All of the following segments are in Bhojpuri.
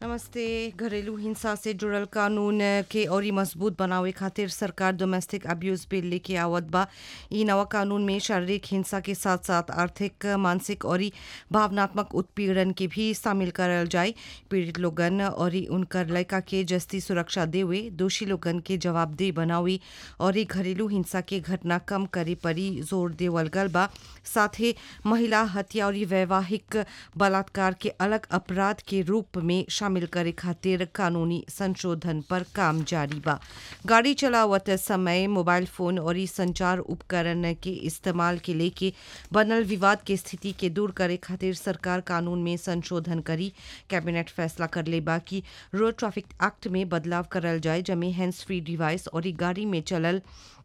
नमस्ते घरेलू हिंसा से जुड़ल कानून के औरी मजबूत बनावे खातिर सरकार डोमेस्टिक अब्यूज बिल लेके आवत बा इ नवा कानून में शारीरिक हिंसा के साथ साथ आर्थिक मानसिक और भावनात्मक उत्पीड़न के भी शामिल करल जाए पीड़ित लोगन और उनकर लड़का के जस्ती सुरक्षा देवे दोषी लोगन के जवाबदेह बनावे और घरेलू हिंसा के घटना कम करे परी जोर देवल गल बा साथे महिला हत्या और वैवाहिक बलात्कार के अलग अपराध के रूप में शामिल करे खातिर कानूनी संशोधन पर काम जारी बा गाड़ी चलावत समय मोबाइल फोन और संचार उपकरण के इस्तेमाल के लेके बनल विवाद के स्थिति के दूर करे खातिर सरकार कानून में संशोधन करी कैबिनेट फैसला कर ले बा कि रोड ट्रैफिक एक्ट में बदलाव करल जाए जमे हैंड्स फ्री डिवाइस और गाड़ी में चलल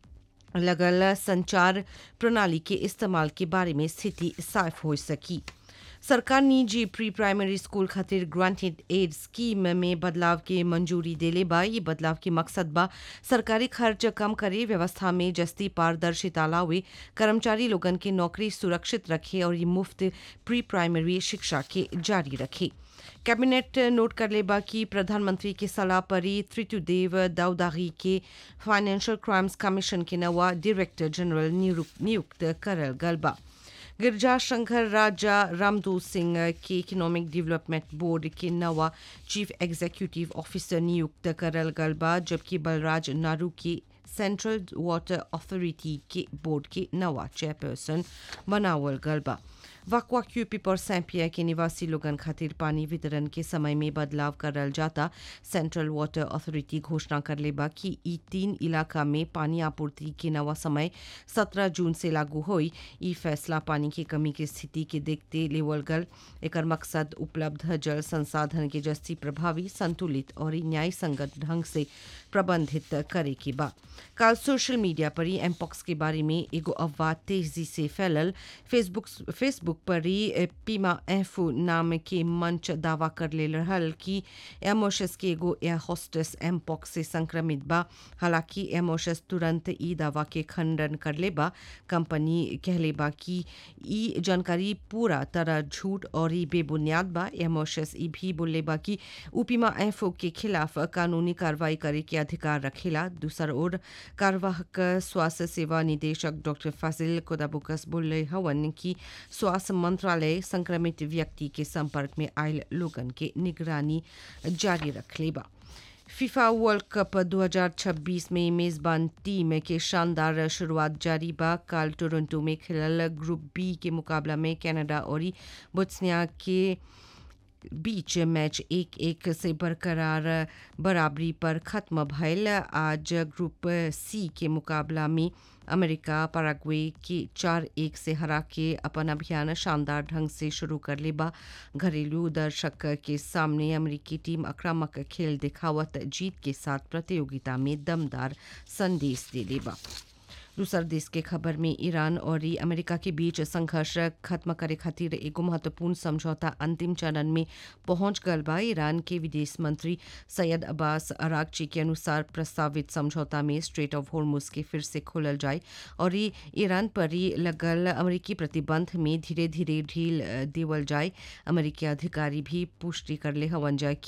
लगल संचार प्रणाली के इस्तेमाल के बारे में स्थिति साफ हो सकी सरकार निजी प्री प्राइमरी स्कूल खातिर ग्रांटेड एड स्कीम में बदलाव के मंजूरी देले बा ये बदलाव के मकसद बा सरकारी खर्च कम करे व्यवस्था में जस्ती पारदर्शिता लावे कर्मचारी लोगन के नौकरी सुरक्षित रखे और ये मुफ्त प्री प्राइमरी शिक्षा के जारी रखे कैबिनेट नोट कर लेबा कि प्रधानमंत्री के सलाह परी त्रितुदेव दाऊदागी के फाइनेंशियल क्राइम्स कमीशन के नवा डायरेक्टर जनरल नियुक्त करल गल बा गिरजा शंकर राजा रामदू सिंह के इकोनॉमिक डेवलपमेंट बोर्ड के नवा चीफ एग्जीक्यूटिव ऑफिसर नियुक्त करल गल बा जबकि बलराज नारू के सेंट्रल वाटर अथॉरिटी के बोर्ड के नवा चेयरपर्सन बनावल गल बा वाकवा क्यूपी पर सैंपिया के निवासी लोगन खातिर पानी वितरण के समय में बदलाव करल जाता सेंट्रल वाटर अथॉरिटी घोषणा कर लेबा कि ई तीन इलाका में पानी आपूर्ति के नवा समय 17 जून से लागू होई ई फैसला पानी की कमी की स्थिति के देखते लेवल गल एकर मकसद उपलब्ध जल संसाधन के जस्ती प्रभावी संतुलित और न्याय संगत ढंग से प्रबंधित करे के बा कल सोशल मीडिया पर ही एमपॉक्स के बारे में एगो अफवाह तेजी से फैलल फेसबुक फेसबुक पर ही पीमा एफू नाम के मंच दावा कर ले रहल कि एमोशस के एगो एयर होस्टेस एमपॉक्स से संक्रमित बा हालांकि एमोशस तुरंत ई दावा के खंडन कर ले बा कंपनी कहले बा कि ई जानकारी पूरा तरह झूठ और ई बेबुनियाद बा एमोशस ई भी बोले बा कि उपीमा एफओ के खिलाफ कानूनी कार्रवाई करे के अधिकार रखेला दूसर ओर कार्यवाहक स्वास्थ्य सेवा निदेशक डॉक्टर फाजिल कोदाबुकस बोले हवन कि स्वास्थ्य मंत्रालय संक्रमित व्यक्ति के संपर्क में आयल लोगन के निगरानी जारी रखले बा फीफा वर्ल्ड कप 2026 में मेजबान टीम के शानदार शुरुआत जारी बा कल टोरंटो में खेलल ग्रुप बी के मुकाबला में कनाडा और बोत्सनिया के बीच मैच एक एक से बरकरार बराबरी पर खत्म भयल आज ग्रुप सी के मुकाबला में अमेरिका पैराग्वे के चार एक से हरा के अपन अभियान शानदार ढंग से शुरू कर लेबा घरेलू दर्शक के सामने अमेरिकी टीम आक्रामक खेल दिखावत जीत के साथ प्रतियोगिता में दमदार संदेश दे लेबा दूसर देश के खबर में ईरान और अमेरिका के बीच संघर्ष खत्म करे खातिर एगो महत्वपूर्ण समझौता अंतिम चरण में पहुंच गल बा ईरान के विदेश मंत्री सैयद अब्बास अरागची के अनुसार प्रस्तावित समझौता में स्ट्रेट ऑफ होर्मुज के फिर से खोलल जाए और ईरान पर लगल अमेरिकी प्रतिबंध में धीरे धीरे ढील देवल जाए अमेरिकी अधिकारी भी पुष्टि कर ले हवन जाए